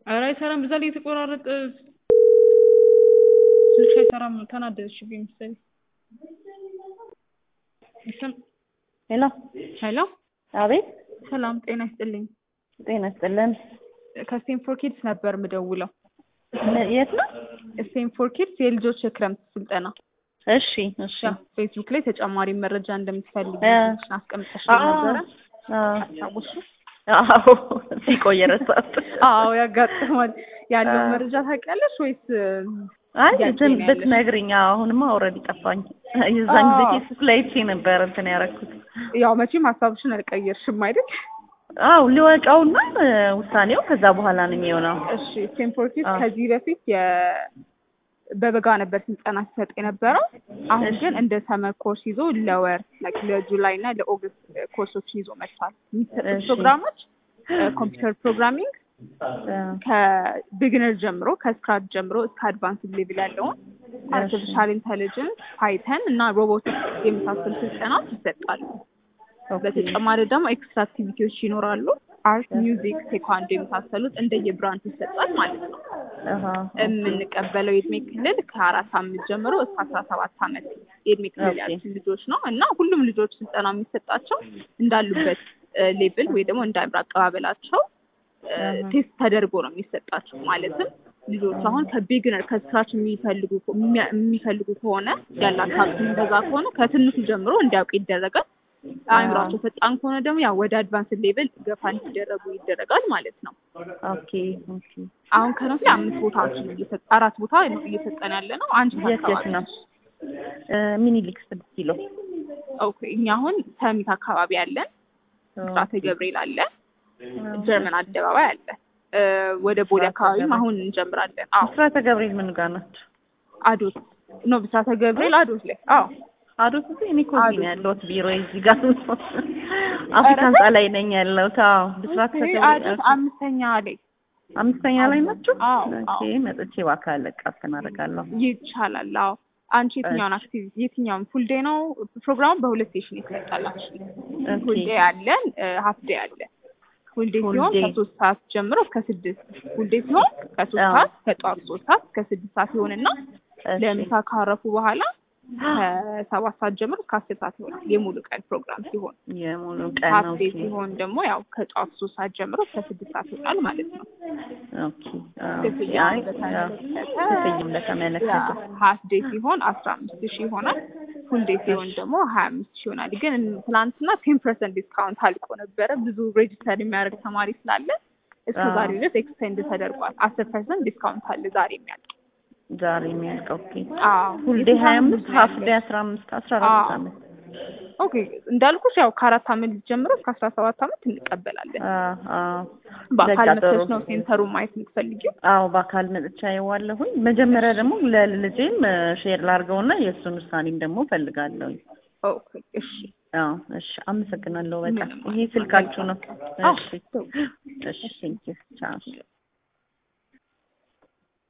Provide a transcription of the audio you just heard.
ኧረ አይሰራም። በዛ ላይ የተቆራረጠ ስልክ አይሰራም። ተናደደችብኝ መሰለኝ። ይሰም ሄሎ ሄሎ፣ አቤት። ሰላም ጤና ይስጥልኝ። ጤና ይስጥልን። ከስቴንፎር ኪድስ ነበር የምደውለው። ም- የት ነው? ስቴንፎር ኪድስ የልጆች የክረምት ስልጠና እሺ እሺ። ያው ፌስቡክ ላይ ተጨማሪ መረጃ እንደምትፈልግ እ አስቀምጠሽ አዎ ነበረ። አዎ አስታወስሽ? አዎ። ሲቆይ ረሳሁት። አዎ ያጋጥማል። ያለው አዎ። መረጃ ታውቂያለሽ ወይስ አይ ጥያቄ እንትን ነው ያለሽ? ብትነግሪኝ። አዎ፣ አሁንማ ኦልሬዲ ጠፋኝ። የዛን ጊዜ አዎ። ፌስቡክ ላይ አይቼ ነበር እንትን ያደረኩት። ያው መቼም ሀሳብሽን አልቀየርሽም አይደል? አው ሊወቀውና ውሳኔው ከዛ በኋላ ነው የሚሆነው። እሺ ስቴንፎር ኪድስ አዎ። ከዚህ በፊት የ በበጋ ነበር ስልጠና ሲሰጥ የነበረው። አሁን እሺ። ግን እንደ ሰመር ኮርስ ይዞ ለወር ላይክ ለጁላይ እና ለኦገስት ኮርሶችን ይዞ መጥቷል። የሚሰጡት እሺ። ፕሮግራሞች ኮምፒውተር ፕሮግራሚንግ ከቢግነር ጀምሮ ከስክራች ጀምሮ እስከ አድቫንስ ሌቭል ያለውን አርቲፊሻል ኢንቴሊጀንስ፣ ፓይተን እና ሮቦቲክስ የመሳሰሉ ስልጠናዎች ይሰጣሉ። ኦኬ። በተጨማሪ ደግሞ ኤክስትራ አክቲቪቲዎች ይኖራሉ። አርት፣ ሚውዚክ፣ ቴኳንዶ የመሳሰሉት እንደየብራንቹ ይሰጣል ማለት ነው። አሃ። የምንቀበለው የእድሜ ክልል ከአራት አመት ጀምሮ እስከ አስራ ሰባት አመት የእድሜ ክልል ኦኬ። ያሉት ልጆች ነው እና ሁሉም ልጆች ስልጠና የሚሰጣቸው እንዳሉበት ሌቭል ወይ ደግሞ እንደ አእምሮ አቀባበላቸው አሃ። ቴስት ተደርጎ ነው የሚሰጣቸው። ማለትም ልጆች አሁን ከቢግነር ከስክራች የሚፈልጉ የሚያ- የሚፈልጉ ከሆነ ያላቸው አቅም እንደዛ ከሆነ ከትንሹ ጀምሮ እንዲያውቁ ይደረጋል። አእምሯቸው ፈጣን ከሆነ ደግሞ ያው ወደ አድቫንስ ሌቭል ገፋ እንዲደረጉ ይደረጋል ማለት ነው። ኦኬ ኦኬ። አሁን ከነሱ አምስት ቦታዎች ነው እየሰጠ አራት ቦታ ነው እየሰጠን ያለ ነው። አንቺ የት የት አካባቢ ነው? እ ሚኒሊክ ስድስት ኪሎ። ኦኬ። እኛ አሁን ሰሚት አካባቢ አለን፣ ብስራተ ገብርኤል አለ፣ ጀርመን አደባባይ አለ። እ ወደ ቦሌ ብስራተ አካባቢም ገብርኤል። አሁን እንጀምራለን። አዎ ብስራተ ገብርኤል ምን ጋር ናቸው? አዶት ኖ ብስራተ ገብርኤል አዶት ላይ አዎ አዶት እዚህ እኔ እኮ እዚህ አዶት። ነው ያለሁት ቢሮ እዚህ ጋር ነው። አፍሪካ ህንጻ ላይ ነኝ ያለሁት። አዎ ብስራተ ኦኬ፣ ገብርኤል አዶት አምስተኛ ላይ አምስተኛ ላይ ናቸው። አዎ ኦኬ አዎ መጥቼ በአካል ለቃ አስተናርጋለሁ። ይቻላል። አዎ አንቺ የትኛውን አክቲቪቲ የትኛውን ፉል ዴይ ነው ፕሮግራሙ? በሁለት ሴሽን ይሰጣላችሁ። ፉል ኦኬ ዴይ አለ፣ ሀፍ ዴይ አለ። ፉል ዴይ ፉል ሲሆን ዴይ። ከሶስት ሰዓት ጀምሮ እስከ ስድስት ፉል ዴይ ሲሆን ከሶስት አዎ። ሰዓት ከጠዋት ሶስት ሰዓት እስከ ስድስት ሰዓት ይሆንና እሺ። ለምሳ ካረፉ በኋላ ከሰባት ሰዓት ጀምሮ እስከ አስር ሰዓት ይሆናል የሙሉ ቀን ፕሮግራም ሲሆን የሙሉ ቀን ሀፍ ነው። ዴይ ሲሆን ደግሞ ያው ከጠዋት ሶስት ሰዓት ጀምሮ እስከ ስድስት ሰዓት ይሆናል ማለት ነው። ኦኬ አዎ። ክፍያውን አይ በተመለከተ ክፍያውን በተመለከተ ሀፍ ዴይ ሲሆን አስራ አምስት ሺህ ይሆናል። ፉል ዴይ ሲሆን ደግሞ ሀያ አምስት ሺህ ይሆናል። ግን ትናንትና ቴን ፐርሰንት ዲስካውንት አልቆ ነበረ። ብዙ ሬጅስተር የሚያደርግ ተማሪ ስላለ እስከ አዎ። ዛሬ ድረስ ኤክስቴንድ ተደርጓል። አስር ፐርሰንት ዲስካውንት አለ ዛሬ የሚያልቅ ዛሬ የሚያልቀው ኦኬ። አዎ። ፉል ዴይ ሀያ የስንት አምስት ዓመት ሀፍ ነው ዴይ ያለሽ? አስራ አምስት አስራ አራት አዎ። አመት ኦኬ እንዳልኩሽ ያው ከአራት አመት ጀምሮ እስከ አስራ ሰባት አመት እንቀበላለን። አዎ አዎ። በአካል በቃ ጥሩ። መጥተሽ ነው ሴንተሩን ማየት የምትፈልጊው? አዎ በአካል መጥቻ የዋለሁኝ። መጀመሪያ ደግሞ ለልጄም ሼር ላድርገውና የእሱን ውሳኔም ደግሞ ፈልጋለሁ። ኦኬ እሺ። አዎ እሺ፣ አመሰግናለሁ። በጣም ምንም ይሄ ስልካችሁ ነው። አዎ። እሺ እሺ፣ ቴንኪው ቻው